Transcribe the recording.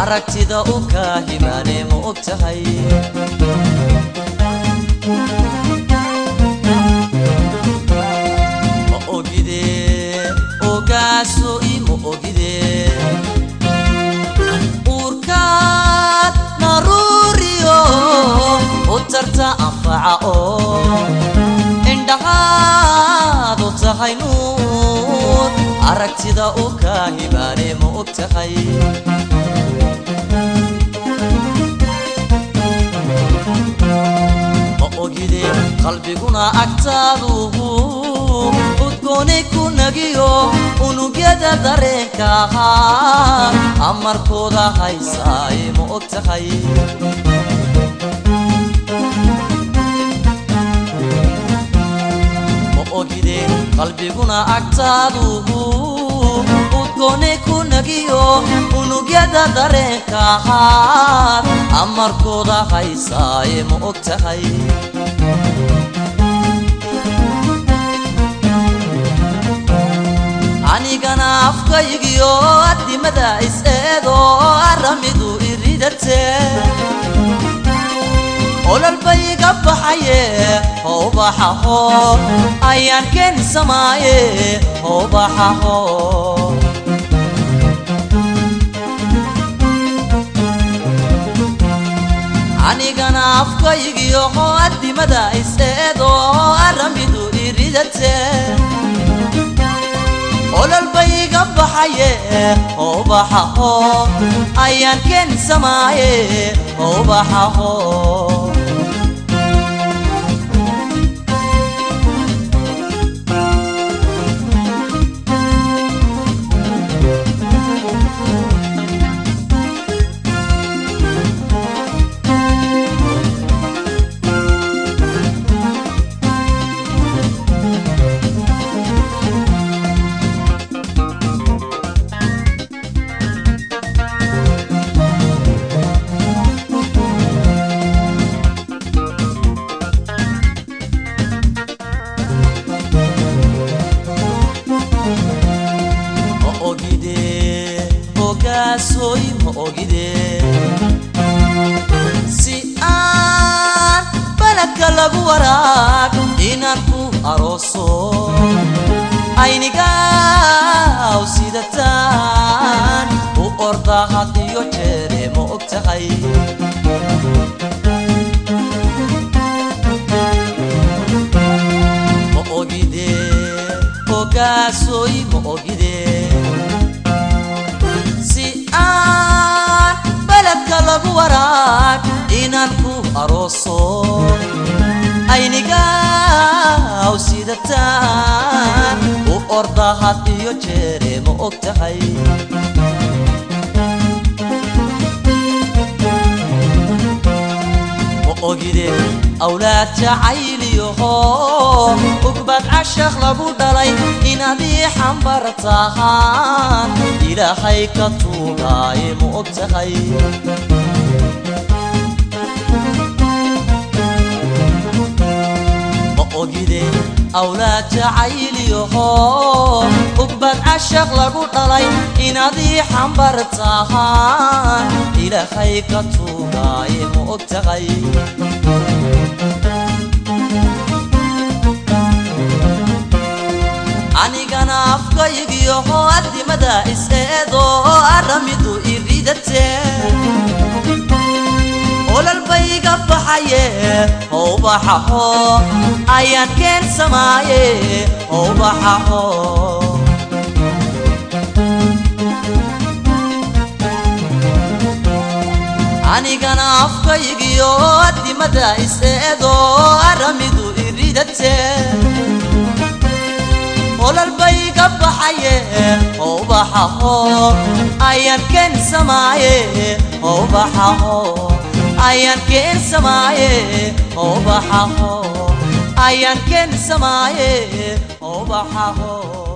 aragtida u kaahimaane ma og tahay ma ogide ogaaso i ma ogide uurkaad naruuriyo u tarta anfaca oo indhahaad u tahay nuur aragtida u kaahimaane ma og tahay ma ogide qalbiguna agtaaduhu udgooni ku nagiyo unugyada dareenka ahaa amarkooda haysaaye ma og tahay ma ogide qalbiguna agtaaduhu udgooni ku nagiyo unugyada dareenka ahaa amarkooda haysaaye ma og tahay anigana afkaygiyo addimada is-eedo aramidu iridate ololbayga baxaye howbaxaho ayaan keeni samaaye howbaxaho anigana afkaygiyo addimada is-eedo aramidu iridate ololbayga baxaye howbaxaho ayaan keeni samaaye howbaxaho ma ogide ogaasoy ma ogide si aan baladka lagu waraag inaan ku arooso aynigaw sidataan u orda had iyo jeere ma og tahay ma ogide ogaasoy ma ogide si aan baladka lagu waraag inaan ku arooso aynigaw sidataan u orda had iyo jeere ma og tahay ma ogide awlaad jacayliyaho ugbad cashaq lagu dhalay inaad ii xambar tahaan ilaahay ka tuugaaye ma og tahay ma ogide awlaad jacayliyaho ugbad cashaq lagu dhalay inaad ii xambar tahaan ilaahay ka tuugaaye ma og tahay anigana afkaygiyo addimada is-eedo aramidu iridate ololbayga baxaye howbaxaho ayaan keen samaaye howbaxaho anigana afkaygiyo addimada is-eedo aramidu iridate ololbayga baxaye howbaxaho ayaan keen samaaye howbaxaho ayaan keen samaaye howbaxaho ayaan keen samaaye howbaxaho